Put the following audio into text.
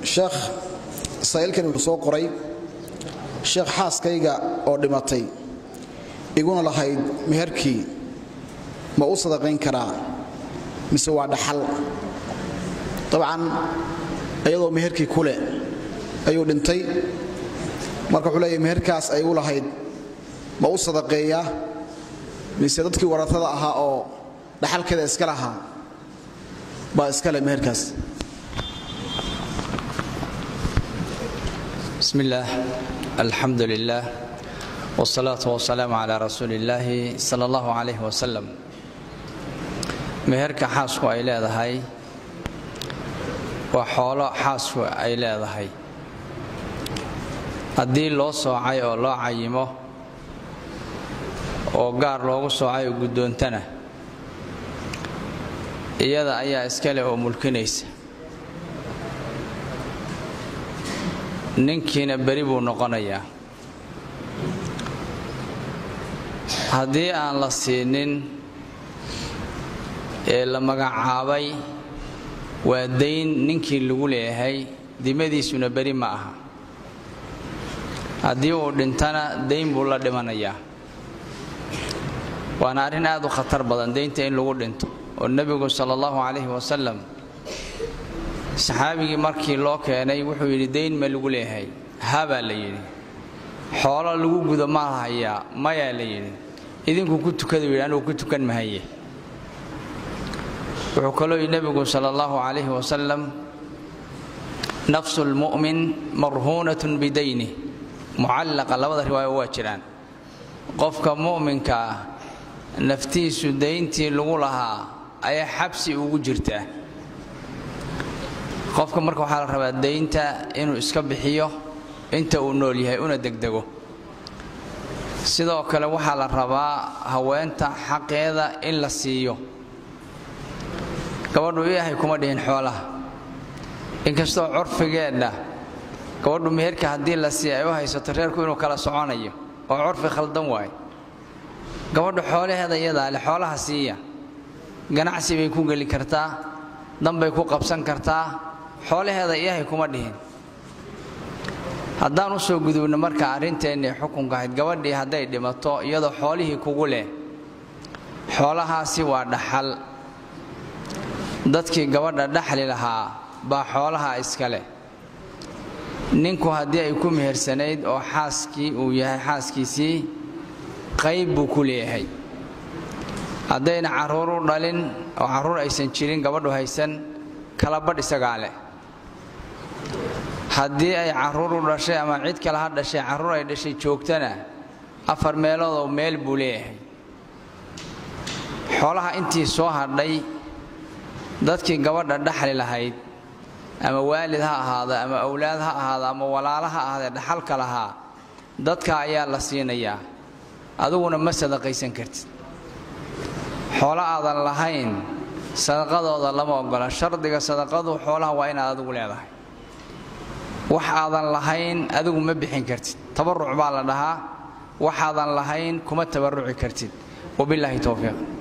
sheekh saa'ilkani wuxuu soo qoray sheekh xaaskayga oo dhimatay iguna lahayd meherkii ma u sadaqayn karaa mise waa dhaxal dabcan iyadoo meherkii kuleh ayuu dhintay marka wuxuu leeyahy meherkaas ay u lahayd ma u sadaqeeyaa mise dadkii waratada ahaa oo dhaxalkeeda iska lahaa baa iska leh meherkaas بسم الله الحمد لله والصلاة والسلام على رسول الله صلى الله عليه وسلم meherka xaasku ay leedahay waa xoolo xaasku ay leedahay haddii loo soocay oo loo cayimo oo gaar loogu soocay oo guddoontana iyada ayaa iskale oo mulkinaysa ninkiina beri buu noqonayaa haddii aan la siinin ee la magacaabay waa dayn ninkii lagu leeyahay dimadiisuna beri ma aha haddii uu dhintana dayn buu la dhimanayaa waana arrin aad u khatar badan daynta in lagu dhinto oo nebigu sala allahu calayhi wasalam saxaabigii markii loo keenay wuxuu yidhi dayn ma lagu leeyahay habaa la yidhi xoolo lagu gudo ma hayaa mayaa la yidhi idinku ku tukada yidhi anugu ku tukan mahaye wuxuu kaloo yidhi nebigu sala allahu calayhi wasalam nafsu lmu'min marhuunatun bidayni mucallaqa labada riwaayo waa jiraan qofka mu'minka ah naftiisu dayntii lagu lahaa ayaa xabsi ugu jirtaa qofka marka waxaa la rabaa daynta inuu iska bixiyo inta uu nool yahay una degdego sidoo kale waxaa la rabaa haweenta xaqeeda in la siiyo gabadhu ilaahay kuma dhihin xoolaha inkastoo curfigeedha gabadhu meherka haddii la siiya ay u haysato reerku inuu kala soconayo oo curfi khaldan waayo gabadhu xoolaheeda iyadaa leh xoolaha siiya ganacsi bay ku geli kartaa danbay ku qabsan kartaa xoolaheeda ilaahay kuma dhihin haddaan u soo gudubno marka arrinteennii xukunka ahayd gabadhii hadday dhimato iyadoo xoolihii kugu leh xoolahaasi waa dhaxal dadkii gabadha dhaxli lahaa baa xoolaha iska leh ninku haddii ay ku mehersanayd oo xaaskii uu yahay xaaskiisii qayb buu ku leeyahay haddayna carruur u dhalin oo carruur aysan jirin gabadhu haysan kala badh isagaa leh haddii ay carruur u dhashay ama cid kale ha dhashay carruur ay dhashay joogtana afar meeloodoo meel buu leeyahay xoolaha intii soo hadhay dadkii gabadha dhaxli lahayd ama waalid ha ahaado ama awlaad ha ahaado ama walaalo ha ahaadee dhaxalka lahaa dadka ayaa la siinayaa adiguna ma sadaqaysan kartid xoolo aadan lahayn sadaqadooda lama ogola shardiga sadaqadu xoolaha waa inaad adigu leedahay wax aadan lahayn adigu ma bixin kartid tabaruc baa la dhahaa waxaadan lahayn kuma tabaruci kartid wabilaahi towfiiq